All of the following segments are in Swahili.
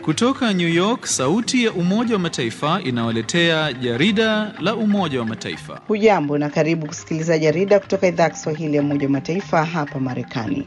Kutoka New York, sauti ya Umoja wa Mataifa inawaletea jarida la Umoja wa Mataifa. Hujambo na karibu kusikiliza jarida kutoka idhaa ya Kiswahili ya Umoja wa Mataifa hapa Marekani.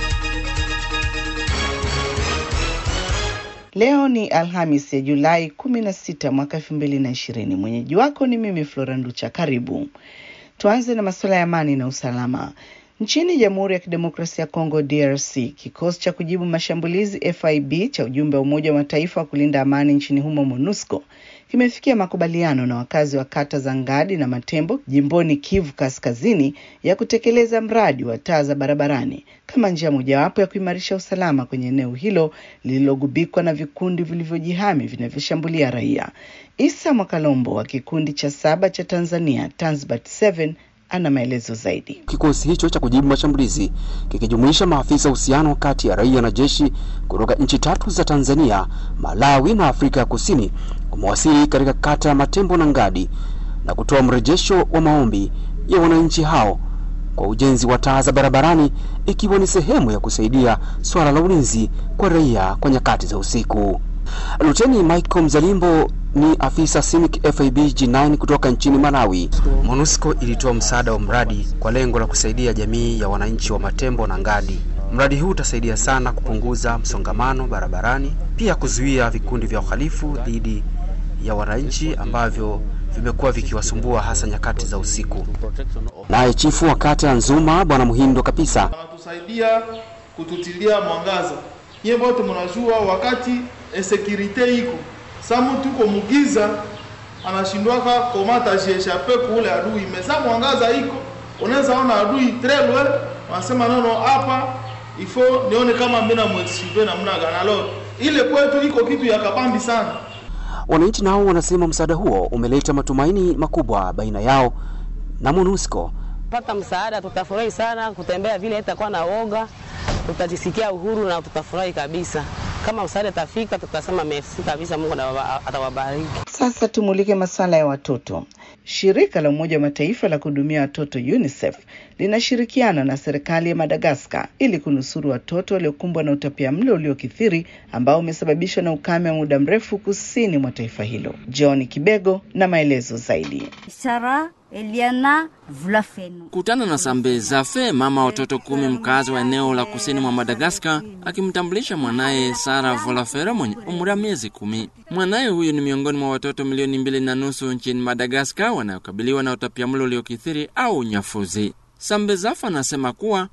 Leo ni Alhamis ya Julai 16 mwaka 2020. Mwenyeji wako ni mimi Flora Nducha. Karibu. Tuanze na masuala ya amani na usalama. Nchini Jamhuri ya Kidemokrasia ya Kongo DRC, kikosi cha kujibu mashambulizi FIB cha ujumbe wa Umoja wa Mataifa wa kulinda amani nchini humo MONUSCO kimefikia makubaliano na wakazi wa kata za Ngadi na Matembo jimboni Kivu Kaskazini ya kutekeleza mradi wa taa za barabarani kama njia mojawapo ya kuimarisha usalama kwenye eneo hilo lililogubikwa na vikundi vilivyojihami vinavyoshambulia raia. Isa Mwakalombo wa kikundi cha saba cha Tanzania Tanzbat 7 ana maelezo zaidi. Kikosi hicho cha kujibu mashambulizi kikijumuisha maafisa uhusiano kati ya raia na jeshi kutoka nchi tatu za Tanzania, Malawi na Afrika ya Kusini kumewasili katika kata ya Matembo na Ngadi na kutoa mrejesho wa maombi ya wananchi hao kwa ujenzi wa taa za barabarani ikiwa ni sehemu ya kusaidia swala la ulinzi kwa raia kwa nyakati za usiku. Luteni Michael Mzalimbo ni afisa CIMIC FIB G9 kutoka nchini Malawi. MONUSCO ilitoa msaada wa mradi kwa lengo la kusaidia jamii ya wananchi wa Matembo na Ngadi. Mradi huu utasaidia sana kupunguza msongamano barabarani, pia kuzuia vikundi vya uhalifu dhidi ya wananchi ambavyo vimekuwa vikiwasumbua hasa nyakati za usiku. Naye chifu wa kata ya Nzuma Bwana Muhindo Kapisa anatusaidia kututilia mwangaza. Nyie wote mnajua wakati insekurite iko sa mtu uko mugiza anashindwaka komata jieshape kule adui mesa mwangaza iko unaweza ona adui très loin, wanasema nono, hapa ifo nione kama mimi na mwexhibe na mna ganalo ile kwetu iko kitu ya kabambi sana. Wananchi nao wanasema msaada huo umeleta matumaini makubwa baina yao na MONUSCO. Pata msaada, tutafurahi sana kutembea vile, itakuwa na woga, tutajisikia uhuru na tutafurahi kabisa. Kama msaada tafika, tutasema merci kabisa, Mungu atawabariki. Sasa tumulike masuala ya watoto. Shirika la Umoja wa Mataifa la kuhudumia watoto UNICEF linashirikiana na serikali ya Madagaskar ili kunusuru watoto waliokumbwa na utapiamlo uliokithiri ambao umesababishwa na ukame wa muda mrefu kusini mwa taifa hilo. John Kibego na maelezo zaidi. Sara Eliana Vlafeno. Kutana na Sambe Zafe, mama watoto kumi, mkazi wa eneo la kusini mwa Madagaskar, akimtambulisha mwanaye Sara Volafera mwenye umri wa miezi kumi. Mwanaye huyu ni miongoni mwa watoto milioni mbili na nusu nchini Madagaskar wanayokabiliwa na utapiamlo uliokithiri au unyafuzi. Sambezafa anasema kuwa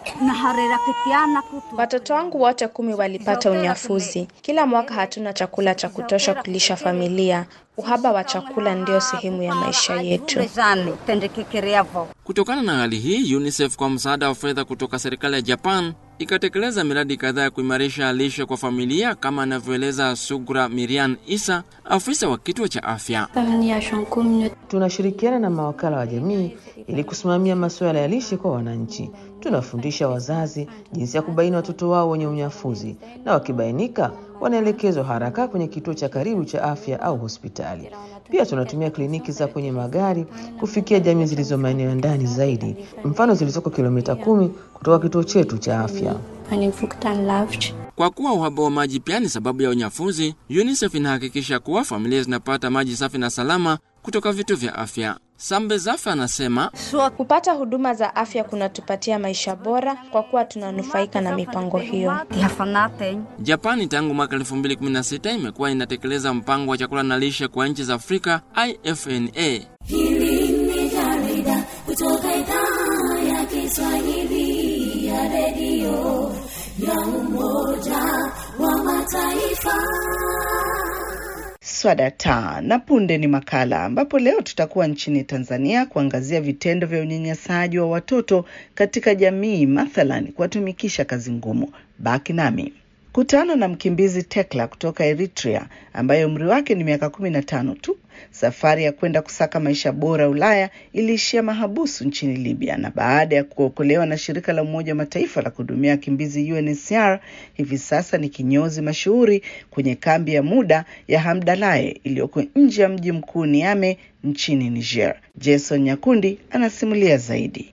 watoto wangu wote kumi walipata unyafuzi. Kila mwaka hatuna chakula cha kutosha kulisha familia. Uhaba wa chakula ndio sehemu ya maisha yetu. Kutokana na hali hii, UNICEF kwa msaada wa fedha kutoka serikali ya Japan ikatekeleza miradi kadhaa ya kuimarisha lishe kwa familia, kama anavyoeleza Sugra Miriam Isa, afisa wa kituo cha afya. Tunashirikiana na mawakala wa jamii ili kusimamia masuala ya lishe kwa wananchi. Tunafundisha wazazi jinsi ya kubaini watoto wao wenye unyafuzi, na wakibainika wanaelekezwa haraka kwenye kituo cha karibu cha afya au hospitali. Pia tunatumia kliniki za kwenye magari kufikia jamii zilizo maeneo ya ndani zaidi, mfano zilizoko kilomita kumi kutoka kituo chetu cha afya. Kwa kuwa uhaba wa maji pia ni sababu ya unyafuzi, UNICEF inahakikisha kuwa familia zinapata maji safi na salama kutoka vituo vya afya. Sambe Zafa anasema kupata huduma za afya kunatupatia maisha bora kwa kuwa tunanufaika na mipango hiyo. Japani tangu mwaka 2016 imekuwa inatekeleza mpango wa chakula na lishe kwa nchi za Afrika IFNA. Hili ni jarida kutoka idhaa ya Kiswahili ya redio ya Umoja wa Mataifa. Swadata na punde ni makala ambapo leo tutakuwa nchini Tanzania kuangazia vitendo vya unyanyasaji wa watoto katika jamii, mathalan kuwatumikisha kazi ngumu. Baki nami. Kutana na mkimbizi Tekla kutoka Eritrea ambaye umri wake ni miaka kumi na tano tu safari ya kwenda kusaka maisha bora Ulaya iliishia mahabusu nchini Libya, na baada ya kuokolewa na shirika la Umoja wa Mataifa la kuhudumia wakimbizi UNHCR, hivi sasa ni kinyozi mashuhuri kwenye kambi ya muda ya Hamdalaye iliyoko nje ya mji mkuu Niamey nchini Niger. Jason Nyakundi anasimulia zaidi.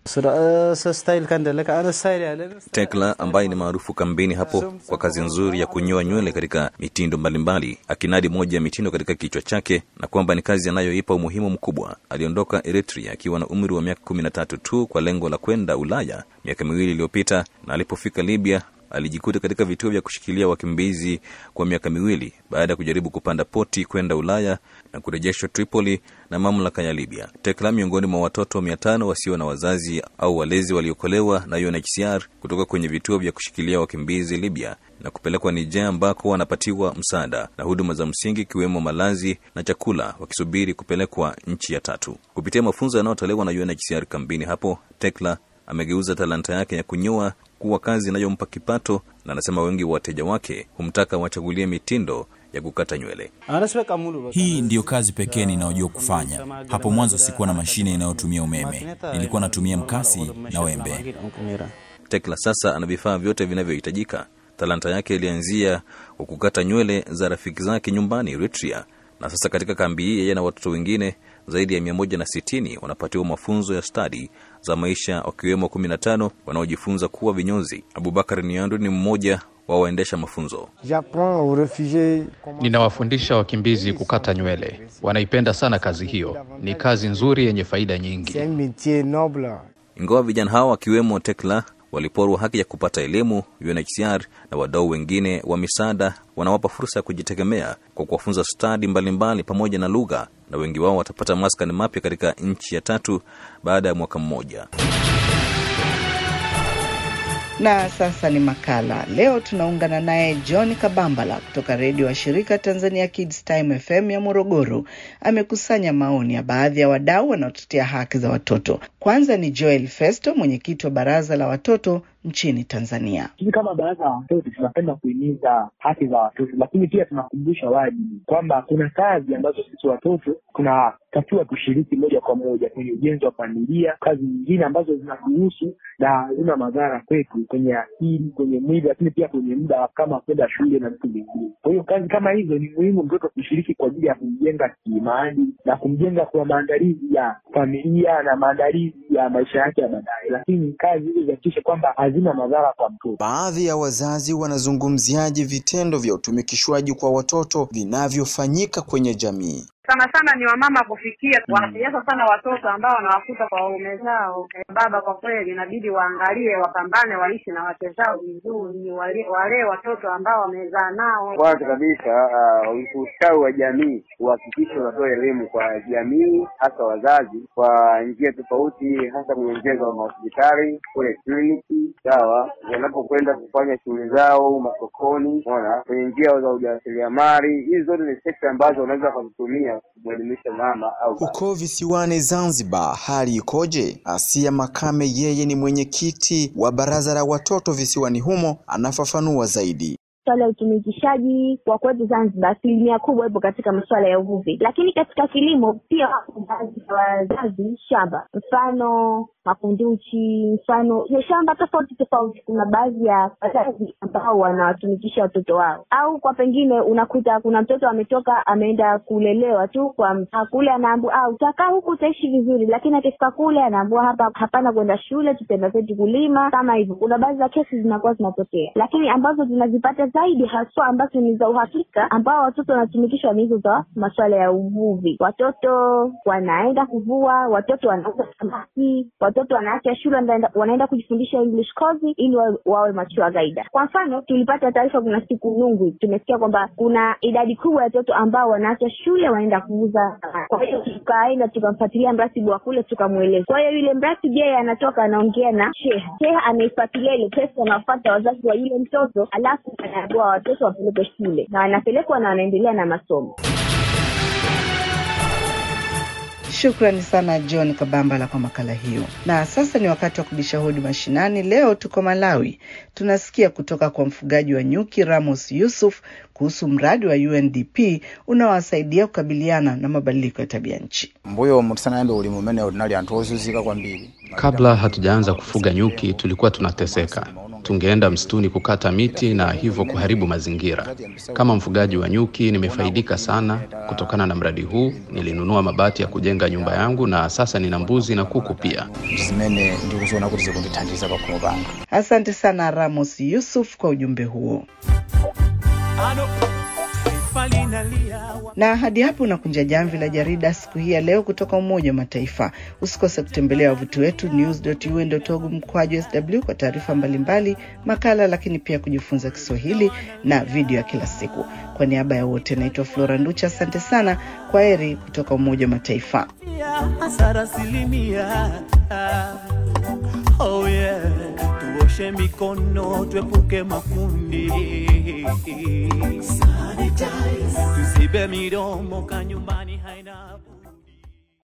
Tekla ambaye ni maarufu kambini hapo kwa kazi nzuri ya kunyoa nywele katika mitindo mbalimbali, akinadi moja ya mitindo katika kichwa chake na kwamba ni kazi anayoipa umuhimu mkubwa. Aliondoka Eritrea akiwa na umri wa miaka kumi na tatu tu kwa lengo la kwenda Ulaya miaka miwili iliyopita, na alipofika Libya alijikuta katika vituo vya kushikilia wakimbizi kwa miaka miwili baada ya kujaribu kupanda poti kwenda Ulaya na kurejeshwa Tripoli na mamlaka ya Libya. Tekla miongoni mwa watoto mia tano wasio na wazazi au walezi waliokolewa na UNHCR kutoka kwenye vituo vya kushikilia wakimbizi Libya na kupelekwa Niger ambako wanapatiwa msaada na huduma za msingi ikiwemo malazi na chakula, wakisubiri kupelekwa nchi ya tatu. Kupitia mafunzo yanayotolewa na UNHCR kambini hapo, Tekla amegeuza talanta yake ya kunyoa kuwa kazi inayompa kipato, na anasema wengi wa wateja wake humtaka wachagulie mitindo ya kukata nywele. Hii ndiyo kazi pekee ninayojua kufanya. Hapo mwanzo sikuwa na mashine inayotumia umeme, nilikuwa natumia mkasi na wembe. Tekla sasa ana vifaa vyote vinavyohitajika. Talanta yake ilianzia kwa kukata nywele za rafiki zake nyumbani Eritrea, na sasa katika kambi hii yeye na watoto wengine zaidi ya mia moja na sitini wanapatiwa mafunzo ya stadi za maisha wakiwemo kumi na tano wanaojifunza kuwa vinyozi. Abubakar Niandu ni mmoja wa waendesha mafunzo. Ninawafundisha wakimbizi kukata nywele, wanaipenda sana kazi hiyo. Ni kazi nzuri yenye faida nyingi. Ingawa vijana hao wakiwemo Tekla waliporwa haki ya kupata elimu, UNHCR na wadau wengine wa misaada wanawapa fursa ya kujitegemea kwa kuwafunza stadi mbalimbali pamoja na lugha, na wengi wao watapata maskani mapya katika nchi ya tatu baada ya mwaka mmoja. Na sasa ni makala. Leo tunaungana naye John Kabambala kutoka redio wa shirika Tanzania Kids Time FM ya Morogoro. Amekusanya maoni ya baadhi ya wadau wanaotetea haki za watoto. Kwanza ni Joel Festo, mwenyekiti wa baraza la watoto nchini Tanzania. Sisi kama baraza la watoto tunapenda kuhimiza haki za watoto, lakini pia tunakumbusha wajibu kwamba kuna kazi ambazo sisi watoto tunatakiwa kushiriki moja kwa moja kwenye ujenzi wa familia, kazi nyingine ambazo zinatuhusu na hazina madhara kwetu kwenye akili, kwenye mwili, lakini pia kwenye muda kama kwenda shule na vitu vingine. Kwa hiyo kazi kama hizo ni muhimu mtoto kushiriki kwa ajili ya kumjenga kiimani na kumjenga kwa maandalizi ya familia na maandalizi ya maisha yake ya baadaye, lakini kazi hizo zihakikishe kwamba hazina madhara kwa mtoto. Baadhi ya wazazi wanazungumziaje vitendo vya utumikishwaji kwa watoto vinavyofanyika kwenye jamii? sana sana ni wamama kufikia wanasiasa sana watoto ambao wanawakuta kwa waume zao. Eh, baba kwa kweli inabidi waangalie, wapambane, waishi na wake zao vizuri, wale wale watoto ambao wamezaa nao. Kwanza kabisa uh, ustawi wa jamii uhakikishe unatoa elimu kwa jamii, hasa wazazi, kwa njia tofauti, hasa kwenye njia za mahospitali, kule kliniki, sawa, wanapokwenda kufanya shughuli zao masokoni, unaona, kwenye njia za ujasiriamali. Hizi zote ni sekta ambazo wanaweza wakazitumia kumwelimisha mama au Huko visiwani Zanzibar hali ikoje? Asia Makame, yeye ni mwenyekiti wa baraza la watoto visiwani humo, anafafanua zaidi. Swala ya utumikishaji kwa kwetu Zanzibar, asilimia kubwa ipo katika masuala ya uvuvi, lakini katika kilimo pia wapo baadhi ya wazazi shamba, mfano makunduchi, mfano ya shamba tofauti tofauti. Kuna baadhi ya wazazi ambao wanawatumikisha watoto wao, au kwa pengine unakuta kuna mtoto ametoka ameenda kulelewa tu kwa mtaa kule, anaambua ah, utakaa huku utaishi vizuri, lakini akifika kule anaambua hapa hapana kwenda shule, tutaenda zetu kulima, kama hivyo. Kuna baadhi ya kesi zinakuwa zinatokea, lakini ambazo tunazipata zaidi haswa ambazo ni za uhakika, ambao watoto wanatumikishwa ni hizo za masuala ya uvuvi. Watoto wanaenda kuvua, watoto wanauza samaki, watoto wanaacha shule wanaenda, wanaenda kujifundisha English course ili wa, wawe machua gaida. Kwa mfano, tulipata taarifa kuna siku Nungwi, tumesikia kwamba kuna idadi kubwa ya watoto ambao wanaacha shule wanaenda kuuza. Kwa hiyo tukaenda tukamfuatilia mratibu wa kule tukamweleza. Kwa hiyo yule mratibu yeye anatoka anaongea na sheha, sheha anaifuatilia ile pesa, anafuata wazazi wa yule mtoto, alafu anaambiwa watoto wapelekwe shule na wanapelekwa na wanaendelea na masomo. Shukrani sana John Kabambala kwa makala hiyo. Na sasa ni wakati wa kubisha hodi mashinani. Leo tuko Malawi, tunasikia kutoka kwa mfugaji wa nyuki Ramos Yusuf kuhusu mradi wa UNDP unaowasaidia kukabiliana na mabadiliko ya tabia nchi. mbuyo mutisanaembe uli mumene unali anthu ozunzika kwambiri Kabla hatujaanza kufuga nyuki, tulikuwa tunateseka. Tungeenda msituni kukata miti na hivyo kuharibu mazingira. Kama mfugaji wa nyuki, nimefaidika sana kutokana na mradi huu. Nilinunua mabati ya kujenga nyumba yangu na sasa nina mbuzi na kuku pia. zimene ndikuziona kuti zikundithandiza pakhomo panga Asante sana Ramos Yusuf kwa ujumbe huo. Na hadi hapo unakunja jamvi la jarida siku hii ya leo kutoka Umoja wa Mataifa. Usikose kutembelea wavuti wetu news.un.org mkwaju sw kwa taarifa mbalimbali, makala, lakini pia kujifunza Kiswahili na video ya kila siku. Kwa niaba ya wote, naitwa Flora Nducha, asante sana. Kwa heri kutoka Umoja wa Mataifa. hasara asilimia. Oh yeah, tuoshe mikono tuepuke makundi, tusibe midomo kanyumbani haina